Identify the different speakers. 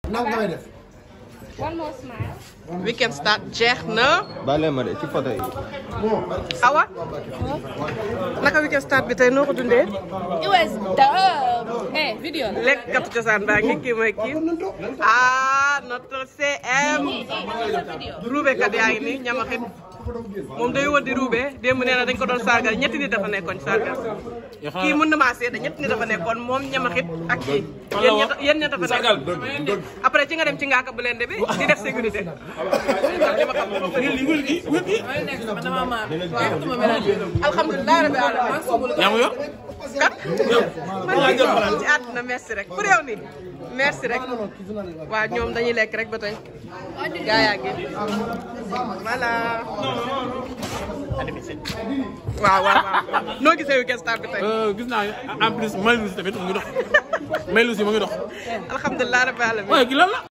Speaker 1: nag nga may def.
Speaker 2: One more smile.
Speaker 3: weekend start jeex na
Speaker 4: baale ma de ci photo yi.
Speaker 3: awa naka weekend start bi tey noo ko dundee
Speaker 2: It was dope. Hey, video. la.
Speaker 3: lekk katu cosaan baa ngi kii mooy kii ah notre CM ruube kat yaa ngi nii ñamaxit moom day wër di ruube démb nee na dañ ko doon sargal ñetti nit dafa nekkoon sargal kii mën na maa seede ñetti nit dafa nekkoon moom ñamaxit ak kii yéen ñett yéen ñett dafa nekkoon après ci nga dem ci ngaaka bu leen de bi di def sécurité alhamdulilah rabbi alamin
Speaker 5: yaa ngi yor
Speaker 3: kat man ci àdduna merci rek pour yow nii merci rek waaw ñoom dañuy lekk rek ba tey gaa yaa ngi voilà waaw waaw waaw noo gisee weekend start bi tey
Speaker 5: gis naa en plus Maylou tamit mu ngi dox Maylou si mu ngi dox
Speaker 3: alhamdulilah rabbi alamin
Speaker 5: waaye gi lan la